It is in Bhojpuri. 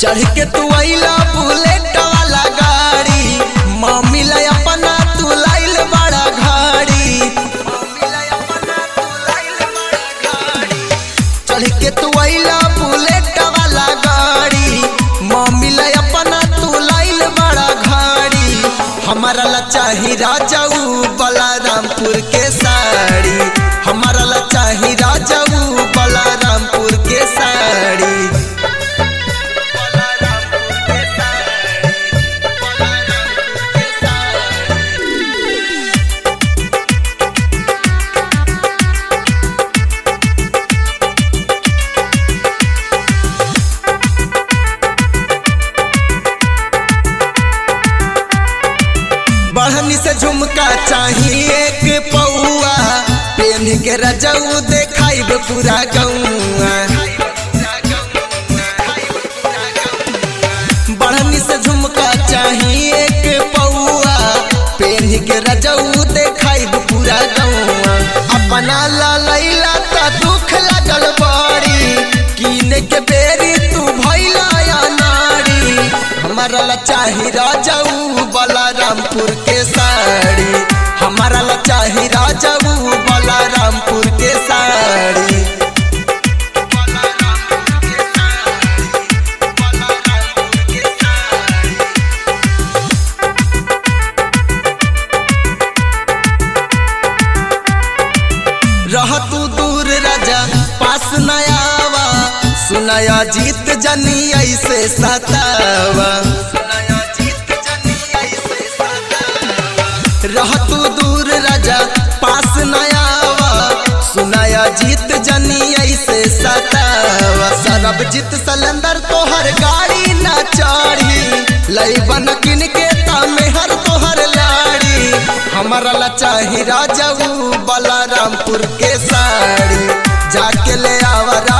चढ़ के तू अइला बुलेट वाला गाड़ी मम्मी ला अपना तू लाइल बड़ा घाड़ी चढ़ के तू अइला बुलेट वाला गाड़ी मम्मी ला अपना तू लाइल बड़ा घाड़ी हमारा ला चाही राजाऊ बलारामपुर के साड़ी हमारा ला चाही राजाऊ बलारामपुर के साड़ी बढ़नी से झुमका चाहिए एक पौआ पेन के रजऊ देखाइब पूरा गौआ बढ़नी से झुमका चाहिए एक पौआ पेन के रजऊ देखाइब पूरा गौआ अपना ला लैला त दुख लगल बड़ी कीने के बेरी तू भैला या नारी हमारा ला चाही राजाऊ बलारामपुर के साड़ी हमारा ला चाही राजाऊ बलारामपुर के साड़ी रह तू दूर राजा पास नयावा सुनाया जीत जनी ऐसे सतावा रह तू दूर राजा पास नयावा सुनाया जीत जनी ऐसे सतावा सरब जीत सलेंदर तोहर गाड़ी ना चढ़ी लई बन किन के तामे हर तोहर लाड़ी हमारा ला चाही राजाऊ बलारामपुर के साड़ी जाके ले आवा